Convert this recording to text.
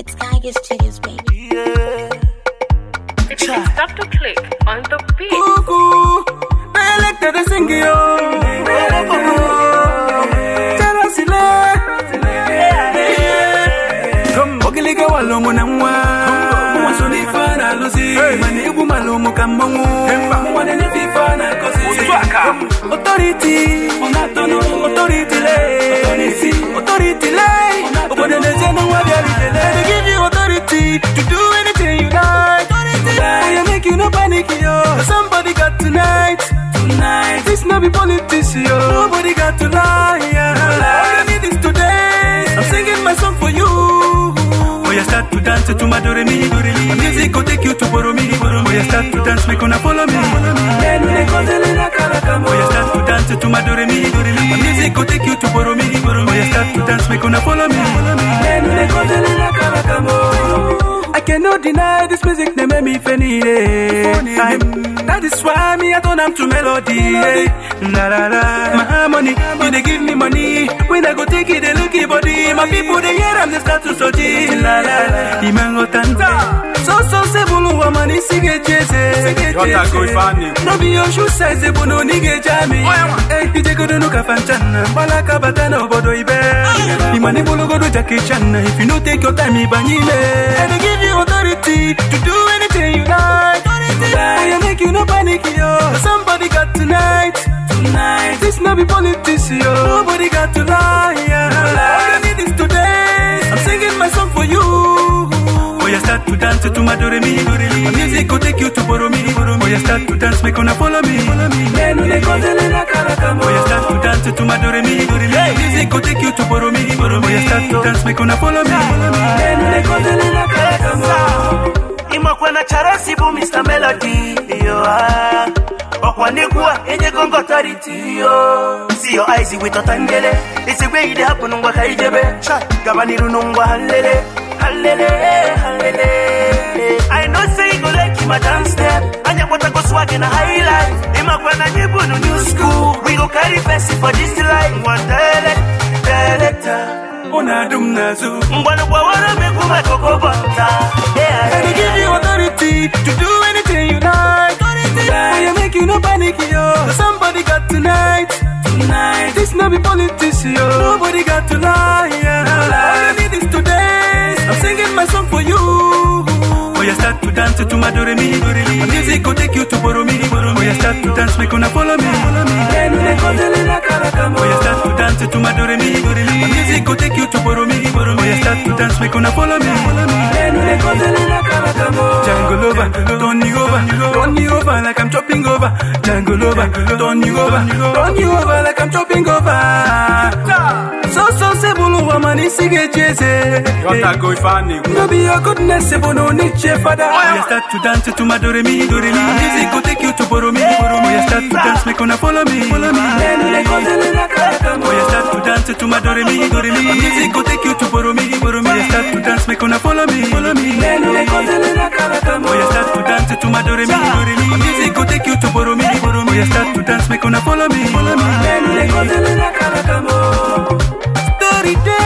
It's Tigers Chiggers, baby. It's Dr. Click on the beat. Cuckoo, I like that I sing yo. Terasile, come ogiliga walomo na mwa. Mwaso ni fana lusi, mani ibu malomo kamongo. Mwane ni fifana kosi. Authority, onatono, authority le. Authority le, obone neze no wabiari le. They give you authority to do anything you like. I am make you no panic, yo. Somebody got tonight. Tonight. This no be politics, yo. Nobody got to lie, yeah. All you need is today. I'm singing my song for you. Oh, you start to dance to my do re mi, do re mi. My music will take you to borrow me, borrow me. Oh, you start to dance, make una follow me. Oh, you start to dance to my do re mi, do re mi. My music will take you to borrow me, borrow me. Oh, you start to dance, make una follow me. I cannot deny this music, they make me funny. eh. That is why me I turn am to melody. eh. La la la, my harmony, you they give me money. When I go take it, they look it body. My people they hear them, they start to soji. La la la, imango tanta. So so se bulu wa mani sige jese. Yota go ifani. No be your shoe size, they bono nige jami. Eh, ije go do no kafanchana. Balaka batana obodo ibe. Imani bulu go do Jackie Chan. If you no take your time, ibanyile. And they give you authority to do anything you like. I make you no panic, yo. Somebody got tonight. Tonight. This no be politics, yo. Nobody got to lie, yeah. All you need is today. I'm singing my song for you. Oh, you start to dance to my do re mi, do re mi. My music will take you to borrow me, borrow me. Oh, you start to dance, make una follow me, follow me. Oh, you start to dance to my do re mi, do re mi. My music will take you to borrow me, borrow me. Oh, you start to dance, make una follow me, follow me. imakwa na charasi bụ mr melody yo ah. ọkwa n'egwu a enyego ngọtariti yo see your eyes with ọtangele isigwe ide hapụ n'ngwa ka ijebe gaba n'iru n'ngwa halele halele halele i know say you go like my dance step anya kwatago swag na high life imakwa na anyị bụ no new school we go carry person for this life nwa tele teleta Una dum nazu. ngwanụ gbawara m egwu maka okobọta And they give you authority to do anything you like. I make you no panic, yo. Somebody got tonight. Tonight. This no be politics, yo. Nobody got to lie, yeah. All you need is today. I'm singing my song for you. Oh, you start to dance to my do re mi, do re mi. My music will take you to borrow me, borrow me. Oh, you start to dance, make una follow me, follow me. Oh, you start to dance to my do re mi, do re mi. My music will take you to borrow me, borrow me. Oh, you start to dance, make una follow me, follow me. Jungle over, turn you over, turn you over like I'm chopping over. Jungle over, turn you over, turn you over like I'm chopping over. So so se bulu wa mani sige jese. Yota go ifani. No be your goodness, se bono niche father. Oh, you start to dance to my do re mi, do re mi. Music will take you to borrow me, borrow me. Oh, you start to dance, make una follow me, follow me. Oh, you start to dance to my do re mi, do re mi. Music will take you to borrow me, borrow me. Oh, you start to dance, make una follow me, follow me. Oh, you start to dance to my do re mi, do re mi. Music will take you to borrow me, borrow me. Oh, you start to dance, make una follow me, follow me. Story day.